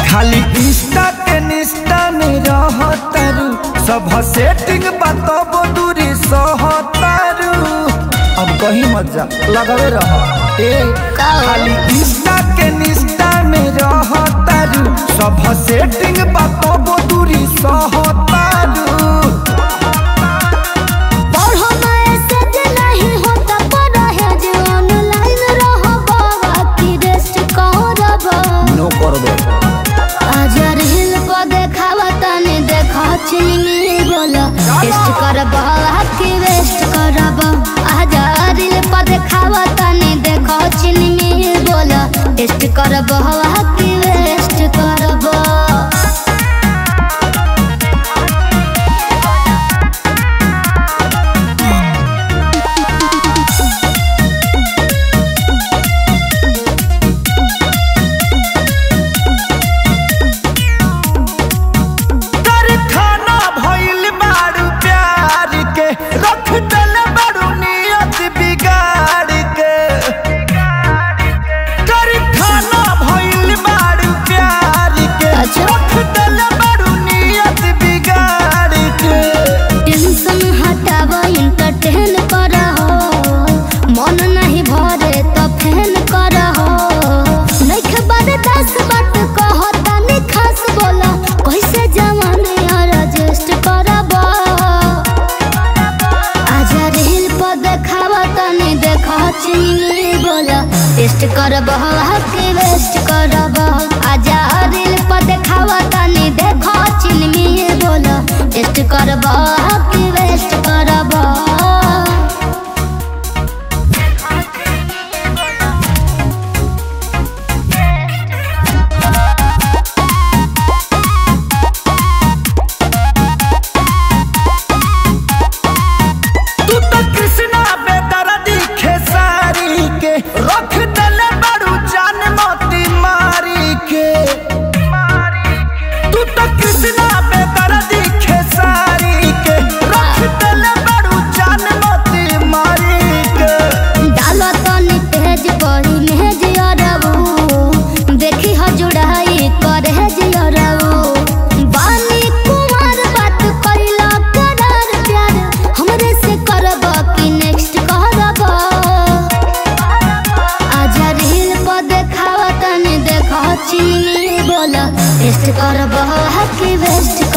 खाली इंस्टा के निष्ठा में रहतारू सब सेटिंग बताब दूरी सहतारू अब कहीं मत जा लगावे रह ए का हो? खाली इंस्टा के निष्ठा में रहतारू सब सेटिंग बताब दूरी सहतारू पढ़ो मैसेज नहीं होता पढ़ो है जे ऑनलाइन रहो बाबा की रेस्ट करब नो करबे आजा रील को देखावा तने देखा चिनी बोलो टेस्ट करब की वेस्ट करब आजा रील को देखावा तने देखा चिनी बोलो टेस्ट करब की वेस्ट करब कारखाना भइल बारू प्यार के रख दल बारू नियत बिगाड़ के कारखाना भइल बारू प्यार के अच्छा। रख दल बारू नियत बिगाड़ के टेंशन हटाव इंटरटेन करहो मन नहीं भरे तो फैन करहो नइखे बड़े दस बात कहो तनी खास बोला कैसे जवानी रजिस्ट करब आजा रील पर देखाव तनी देखा चिनी बोला टेस्ट करब के वेस्ट करब आजा रील पर देखाव तनी देखा चिनी बोला टेस्ट करब के वेस्ट करब तू तो कृष्णा बेदर्दी खेसारी के रख दल बारू जान मोती मारी के तू तो कृष्णा बेदर्दी खेसारी के रख दल बारू जान मोती मारी के डालो तनी तेज पड़ी मेज अरबू देखी ह जुड़ाई करे जियरबू बानी कुमार बात कइला करार प्यार हमरे से करब कि नेक्स्ट करब आजा रील पर देखाव तनी देखा चिनी बोला टेस्ट करब कि वेस्ट